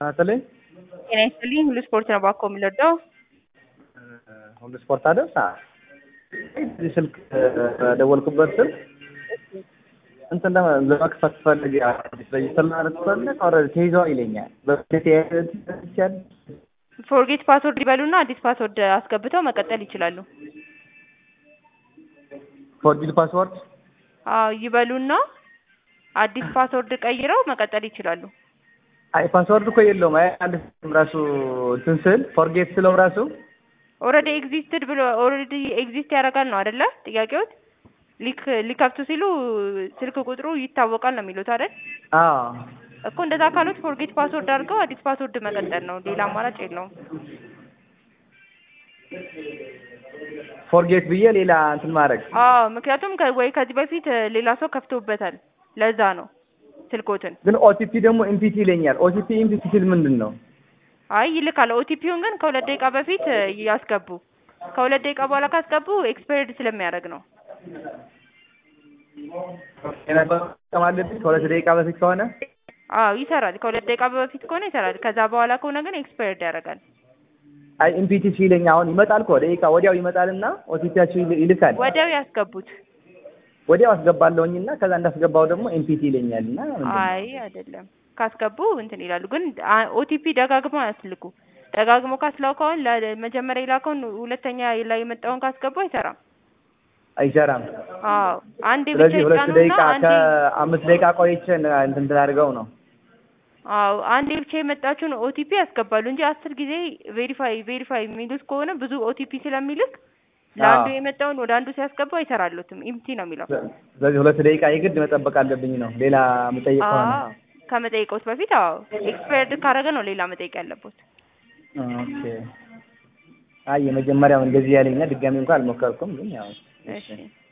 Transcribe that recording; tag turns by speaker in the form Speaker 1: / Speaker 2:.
Speaker 1: አትልኝ
Speaker 2: ጤና ይስጥልኝ። ሁሉ ስፖርት ነው ባኮ የምንወደው።
Speaker 1: ሁሉ ስፖርት አይደል? እዚህ ስልክ ደወልኩበት ስልክ እንትን ለመክፈት ፈልግ ሬጅስተር ማለት ፈልግ ኦልሬዲ ተይዘዋል ይለኛል። በፊት ይቻል
Speaker 2: ፎርጌት ፓስወርድ ይበሉና አዲስ ፓስወርድ አስገብተው መቀጠል ይችላሉ።
Speaker 1: ፎርጂድ ፓስወርድ
Speaker 2: አዎ ይበሉና አዲስ ፓስወርድ ቀይረው መቀጠል ይችላሉ።
Speaker 1: አይ ፓስወርድ እኮ የለውም። አይ አንድ ራሱ እንትን ስል ፎርጌት ስለው ራሱ
Speaker 2: ኦልሬዲ ኤግዚስትድ ብሎ ኦልሬዲ ኤግዚስት ያደርጋል ነው አይደለ? ጥያቄዎት ሊክ ሊከፍቱ ሲሉ ስልክ ቁጥሩ ይታወቃል ነው የሚሉት አይደል?
Speaker 1: አዎ
Speaker 2: እኮ እንደዛ ካሉት ፎርጌት ፓስወርድ አድርገው አዲስ ፓስወርድ መቀጠል ነው። ሌላ አማራጭ የለውም።
Speaker 1: ፎርጌት ብዬ ሌላ እንትን ማድረግ
Speaker 2: አዎ ምክንያቱም ከ- ወይ ከዚህ በፊት ሌላ ሰው ከፍቶበታል። ለዛ ነው ስልኮትን።
Speaker 1: ግን ኦቲፒ ደግሞ ኢምፒቲ ይለኛል። ኦቲፒ ኢምፒቲ ሲል ምንድን ነው?
Speaker 2: አይ ይልካል። ኦቲፒውን ግን ከሁለት ደቂቃ በፊት ያስገቡ። ከሁለት ደቂቃ በኋላ ካስገቡ ኤክስፓየርድ ስለሚያደርግ ነው።
Speaker 1: የነበረው መጠቀም አለብኝ ከሁለት ደቂቃ በፊት ከሆነ
Speaker 2: አዎ ይሰራል። ከሁለት ደቂቃ በፊት ከሆነ ይሰራል። ከዛ በኋላ ከሆነ ግን ኤክስፓየርድ ያደርጋል።
Speaker 1: አይ ኢምፒቲ ሲለኝ አሁን ይመጣል እኮ ደቂቃ ወዲያው ይመጣልና ኦቲፒያቸው ይልካል።
Speaker 2: ወዲያው ያስገቡት።
Speaker 1: ወዲያው አስገባለሁኝና ከዛ እንዳስገባው ደግሞ ኤምፒቲ ይለኛል እና ምንድን ነው?
Speaker 2: አይ አይደለም። ካስገቡ እንትን ይላሉ። ግን ኦቲፒ ደጋግሞ አያስልኩ። ደጋግሞ ካስላከውን ለመጀመሪያ የላከውን ሁለተኛ ላይ የመጣውን ካስገቡ አይሰራም።
Speaker 1: አይሰራም።
Speaker 2: አዎ አንዴ ብቻ
Speaker 1: ስለዚህ ሁለት
Speaker 2: ይጫኑና
Speaker 1: ደቂቃ
Speaker 2: አንዴ
Speaker 1: ከአምስት ደቂቃ ቆይቼ እንትን አድርገው ነው።
Speaker 2: አዎ አንዴ ብቻ የመጣችውን ኦቲፒ ያስገባሉ እንጂ አስር ጊዜ ቬሪፋይ ቬሪፋይ የሚሉት ከሆነ ብዙ ኦቲፒ ስለሚልክ ለአንዱ
Speaker 1: አዎ።
Speaker 2: የመጣውን ወደ አንዱ ሲያስገባ አይሰራሉትም። ኢምቲ ነው የሚለው።
Speaker 1: ስለዚህ ሁለት ደቂቃ የግድ መጠበቅ አለብኝ ነው ሌላ የምጠይቅ ከሆነ
Speaker 2: አዎ ከመጠየቆት በፊት አዎ ኤክስፓየርድ ካደረገ ነው ሌላ መጠየቅ ያለበት።
Speaker 1: ኦኬ። አይ የመጀመሪያው እንደዚህ ያለኛል። ድጋሚ እንኳን አልሞከርኩም ግን ያው
Speaker 2: እሺ